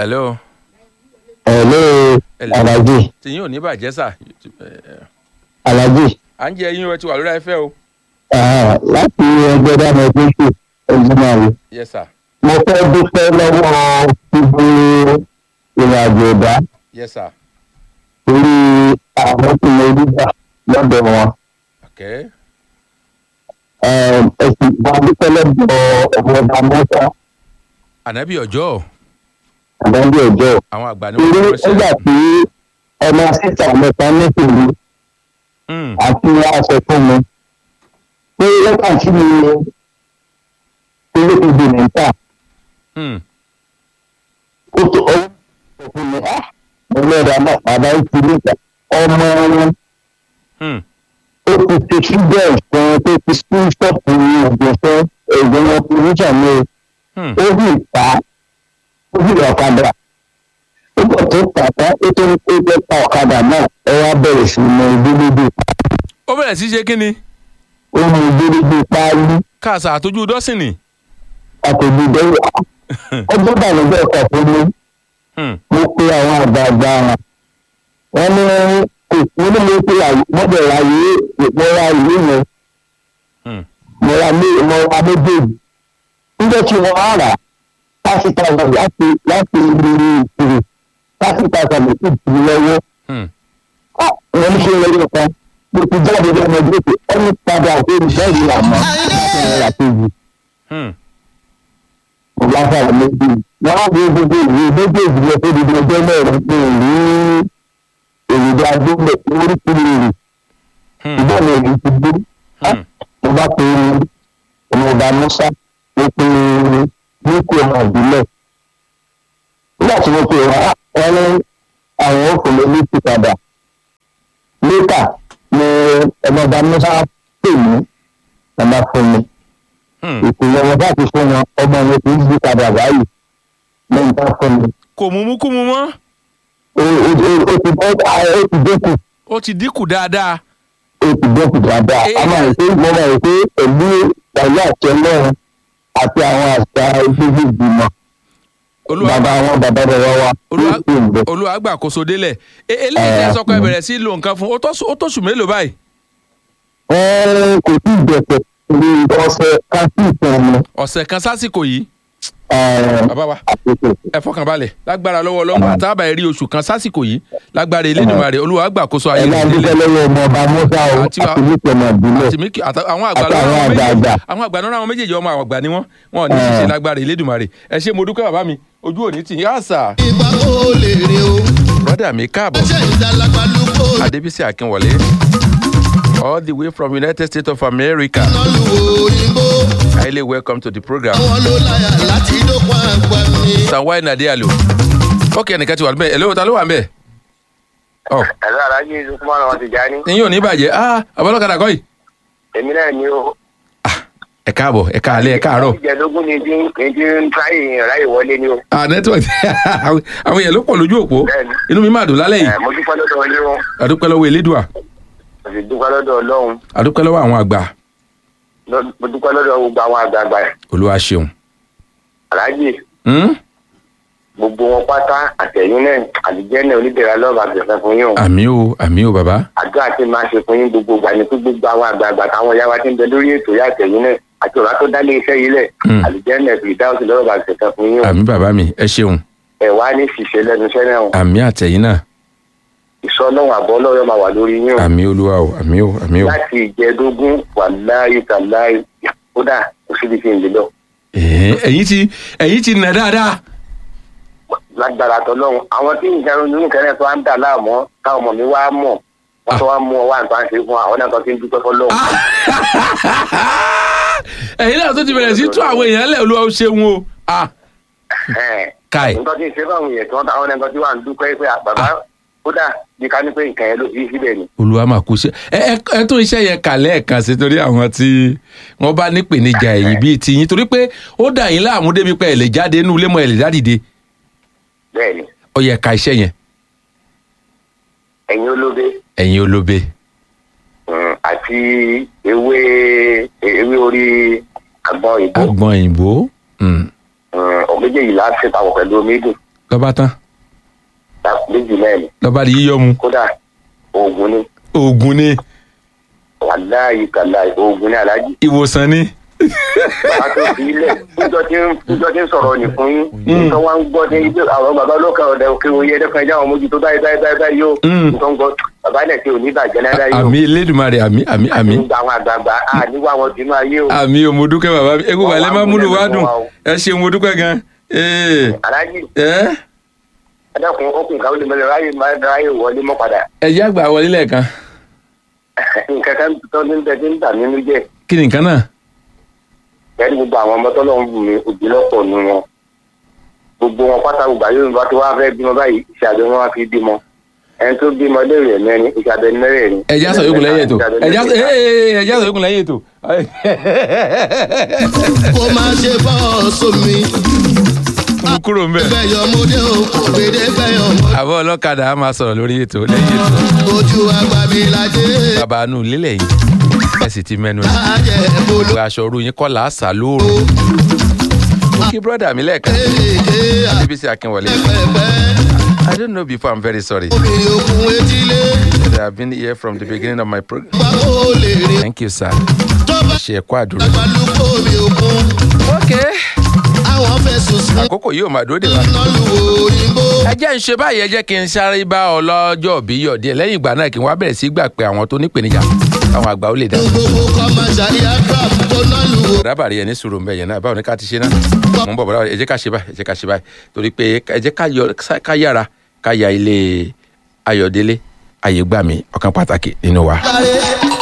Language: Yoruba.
hello Hello, Hello. Alhaji, tìyín ò ní bàjẹ́ sà Alhaji, à ń jẹ yín o ẹ ti wà lórí afẹ́ o ah, láti ẹgbẹ́ dáná tó ṣe ẹ̀jìnàrí. yes sir Mo fẹ́ dúpẹ́ lọ́wọ́ gbogbo ìrìnàjò ẹ̀dá yes sir torí àwọn tí mo rí gbà lọ́dọ̀ wọn. okay Ẹ̀sìn ìgbà dúpẹ́ lọ́dọ̀ ọ̀gbọ̀dà mọ́tà ànábì ọjọ́ àdájọ́ ọjọ́. àwọn àgbà ni Torí wọ́n nígbà ránṣẹ́ tí ọmọ sísà mẹ́ta nípìnlẹ̀ Mm, àti aṣọ fún mi. Pé lẹ́tà tí mi ilé ìdè níta. mm, ó tó ọwọ́ sọ fún mi ah mo lọ́ra náà bàbá ó ti níta ọmọ wọn mm, ó ti ṣe ṣúgbẹ́ ìfún tó ti school stop ní ọ̀gbìn fún ẹ̀gbọ́n wọn fún níjà ní mm. ó sì ta ó sì lọ ọ̀kadà ó bọ̀ tó tàtà ó tó ń pé jẹ́ pa ọ̀kadà náà ẹ wá bẹ̀rẹ̀ sí mọ ìgbélégbé ó bẹ̀rẹ̀ sí ṣe kí ni ó mọ ìgbélégbé páálí káàsà àtọ́jú dọ́sìnì àtòjú dẹ́rù ọjọ́ bàlùbẹ́ ọkọ̀ fún mi. Mm, mo pe àwọn àgbààgbà wọn ní kò mo ní mo pe mọ́tò ra ìwé mo ra ìwé yẹn mm. mo ra mé mo ra méjèèjì níjẹ́ tí wọ́n á rà thirty thousand láti láti ìlú ìṣirò thirty thousand ló sì tì í lọ́wọ́ Mm. wọ́n ní ṣe lọ́wọ́ kan mo ti jáde lọ́mọ ẹgbẹ́ pé ẹni padà pé ìṣẹ́yìí làmọ́ láti rà kejì Mm. mo bá fà méjì wọ́n á gbé gbogbo ìwé méjèèjì lọ sí ibi ọjọ́ mẹ́rin pé ìlú èròjà gbọ́dọ̀ oríṣiríṣi rè Mm. ìbọn mi èyí ti gbé Mm. mo bá pe ọmọọba musa mo pe nípò ọmọ ìbílẹ̀ nígbà tí mo pe wọn wọn ní àwọn òkèlè ní ti padà lẹ́tà ni ọmọọba musa pè mí ọmọ fún mi Mm. ìpìlẹ̀ wọn bá ti fún wọn ọmọ mi kì í yí padà báyìí lẹ́yìn tá fún mi kò mú mú kú mu mọ́ ó ó ó ó ti bọ́ ó ti dínkù ó ti dínkù dáadáa ó ti dínkù dáadáa Eh, a máa ń pè mo máa ń pè pẹ̀lú pẹ̀lú àti ọlọ́run àti àwọn àṣà ìgbésí ìgbìmọ̀ olúwa bàbá àwọn bàbá bàbá wa Olúwa- ó sì ń bọ̀. olúwa gbàkóso délẹ̀ E- eléyìí tẹ́ sọ́kọ́ ẹ bẹ̀rẹ̀ sí lo nǹkan fún ó tó sù- ó tó sùn mélòó báyìí wọ́n kò tí ì jẹ̀sẹ̀ ní ọ̀sẹ̀ káfí ìtàn mi ọ̀sẹ̀ kan sásìkò yìí eh, bàbá wa àkókò. ẹ fọkàn balẹ̀ lágbára lọ́wọ́ ọlọ́run àtàbà ẹ̀rí oṣù kan sásìkò yìí lágbára Elédùmarè olúwa gbàkóso ayé ẹ máa rẹ̀ dúpẹ́ délẹ̀ lọ́wọ́ ọmọ ọba musa o Àti wa- àti nípìnlẹ̀ ìbílẹ̀ àti mí àwọn àgbà àti lọ́rọ̀ àwọn àwọn méjèèjì àgbààgbà. àwọn àgbà lọ́rọ̀ àwọn méjèèjì ọmọ àwọn àgbà ni wọ́n wọn ò ní Eh. ṣiṣẹ́ lágbára Elédùmarè ẹ ṣé mo dúpẹ́ bàbá mi ojú òní tì yá sà ìgbà ó lè rìn o brọ́dà mi káàbọ̀ ṣe ìdálàgbà ló kó Adébísí Akínwọlé all the way from United States of America iná lu òyìnbó highly welcome to the program àwọn ló láyà láti dókun àgbà mi. sanwó-ayé nàdíàlò ok ẹnìkan ti wà níbẹ̀ ẹ̀lẹ́wọ̀n ta ló wà níbẹ̀ ọ ẹ̀rọ alájí lukman ọmọ ti já ní. ìyín ò ní bàjẹ́ ah abọ́lọ́kadà kọ́ yìí èmi náà ni ó. ẹ káàbọ̀ ẹ káàlẹ́ ẹ káàárọ̀ ìjẹ̀dógún ni ti ń ti ń táyì ìrìnà yìí wọlé ni ó. ah network àwọn èèyàn ló pọ̀ lójú òpó Bẹ́ẹ̀ni. inú mi máa dùn lálẹ́ yìí ẹ̀ mo dúpẹ́ lọ́dọ̀ ọlọ́run àdúpẹ́ lọ́wọ́ elédùà mo sì dúpẹ́ lọ́dọ̀ ọlọ́run àdúpẹ́ lọ́wọ́ àwọn àgbà lọ́- mo dúpẹ́ lọ́dọ̀ gbogbo àwọn àgbààgbà olúwa ṣeun aláàjì Hmm? gbogbo wọn pátá àtẹ̀yìn náà àdìjẹ́ náà oníbẹ̀rẹ̀ lọ́ọ̀bà àgbẹ̀fẹ́ fún yín o. àmì o àmì o bàbá àdúrà tí máa ṣe fún yín gbogbo ìgbà ni pé gbogbo àwọn àgbààgbà táwọn yá wa ti ń bẹ lórí ètò yá àtẹ̀yìn náà àti ọ̀rá tó dálé iṣẹ́ yìí lẹ̀ Hmm. àdìjẹ́ náà fi ìdáhùn lọ́ọ̀bà àgbẹ̀fẹ́ fún yín o. àmì bàbá mi ẹ ṣeun ẹ̀ wá ní ṣìṣe lẹ́nu iṣẹ́ náà o. àmì àtẹ̀yìn náà ìṣọ́ ọlọ́run àbọ̀ ọlọ́run máa wà lórí yín o. àmì olúwa o àmì o àmì o láti ìjẹdógún wàláyé tàláyé kódà kò síbi tí ń lè lọ. Ẹ̀ẹ́, ẹ̀yin ti ẹ̀yin ti nà dáadáa lágbára tọlọ́run àwọn tí nǹkan ronú kẹrẹ tó ń dà láàmú káwọn ọmọ mi wá mọ̀ wọ́n tó wá mú ọ wá nǹkan ṣe fún àwọn náà tó ti ń dúpẹ́ fọlọ́run. ẹ̀yin náà tó ti bẹ̀rẹ̀ sí tún àwọn èèyàn lẹ̀ olúwa ó ṣeun o ah káì nǹkan tí ń ṣe fáwọn èèyàn tí wọ́n táwọn náà tí wọ́n ń dúpẹ́ pé bàbá kódà bí ká ní pé nǹkan yẹn ló fi síbẹ̀ ni. olúwa máa kú sí ẹ ẹ ẹ tún iṣẹ́ yẹn kà lẹ́ẹ̀kan sí torí àwọn tí wọ́n bá nípèníjà ẹ̀yìn bíi tiyín torí pé ó dà yín láàmú débi pé ẹ lè jáde inú ilé mọ́ ẹ lè dádìde bẹ́ẹ̀ ni ó yẹ ka iṣẹ́ yẹn ẹ̀yin olóbe ẹ̀yin olóbe mm, àti ewé ewé orí àgbọn ìbò agbọn òyìnbó mm, ọ̀gbẹ́jẹ̀ yìí láti papọ̀ pẹ̀lú omi dùn lọ́ba tán méjì náà ni lọ́ba di yíyọ́ mu kódà oògùn ni oògùn ni wàláyé kàláyé oògùn ni aláàjì ìwòsàn ni bàbá tó fi ilẹ̀ níjọ́ tí ń níjọ́ tí ń sọ̀rọ̀ ní fún yín nítorí wọ́n ń gbọ́ ní ibi àwọn bàbá olókè ọ̀dẹ òkè oyè ẹ̀dẹ́kan ẹ̀jẹ̀ àwọn mójútó báyìí báyìí báyìí báyìí yóò Mm. nítorí ń gbọ́ bàbá ilẹ̀ tí ò ní bàjẹ́ náírà yóò àmì elédùnmarè àmì àmì àmì nígbà àwọn àgbààgbà à níwọ̀ àwọn dínú ayé o àmì o mo dúpẹ́ bàbá mi egun balẹ̀ máa múlò wá dùn ẹ ṣeun mo dúpẹ́ gan ee aláàjì ẹ ẹ̀dẹ́kun okùn káwọn lè mẹ́lẹ̀ ráyè máa ráyè wọlé mọ́ padà ẹ jẹ́ àgbà wọlé lẹ́ẹ̀kan nǹkan kan tó ní bẹ tí ń bà nínú jẹ́ kí ni nǹkan náà ẹni gbogbo àwọn ọmọ tọ́lọ́ ń bù mí òbí lọ́pọ̀ nu wọn gbogbo wọn pátá gbogbo àyè òun bá ti wá fẹ́ bímọ báyìí iṣẹ́ abẹ wọn wá fi bímọ ẹni tó bímọ léèrè ẹ̀ mẹ́rin iṣẹ́ abẹ mẹ́rẹ̀ẹ̀rin. ẹ jẹ́ àṣọ yòókù lẹ́yìn ètò ẹ jẹ́ àṣọ ee ẹ jẹ́ àṣọ yòókù lẹ́yìn ètò kó má ṣe bọ́ sómi. mo kúrò ń bẹ̀. bẹ́yọ̀ ọmọdé o gbèdé bẹ́yọ̀ ọmọ. àbọ̀ ọlọ́kadà á máa sọ̀rọ̀ lórí ètò lẹ́yìn ètò ojú àgbà mi lajẹ́. bàbá inú lílẹ̀ yìí ẹ sì ti mẹ́nu ẹ̀ ajẹ́ bolo. gbogbo aṣọ òru yín kọ́ làásà lóòrò mo kí brọ́dà mi lẹ́ẹ̀kan ee adébísí akínwọlé pẹ̀pẹ́ I don't know before I'm very sorry omi òkun etílé. I have been here from the beginning of my program wá kó lè rìn. thank you sir tó bá ṣe ẹ̀kọ́ àdúrà. balùkọ́ omi òkun. okay àwọn fẹ̀sùn sí. àkókò yìí ò máa dúró dè wá. iná lu òyìnbó. ẹ jẹ́ ń ṣe báyìí ẹ jẹ́ kí n sáré bá ọlọ́jọ́ bí yọ̀ díẹ̀ lẹ́yìn ìgbà náà kí n wá bẹ̀rẹ̀ sí gbà pé àwọn tó nípèníjà àwọn àgbà ó lè dá. gbogbo kọ́máṣá aircraft tó ná lu o. rábàrí ẹni sùúrù ń bẹ yẹn náà báwo ni ká ti ṣe náà mo ń bọ̀ bọ̀dá ẹ jẹ́ ká ṣe báyìí ẹ jẹ́ ká ṣe báyìí torí pé ẹ jẹ́ ká yọ- ká yára ká ya ilé ayọ̀délé ayégbàmí ọ̀kan pàtàkì nínú wa. Láre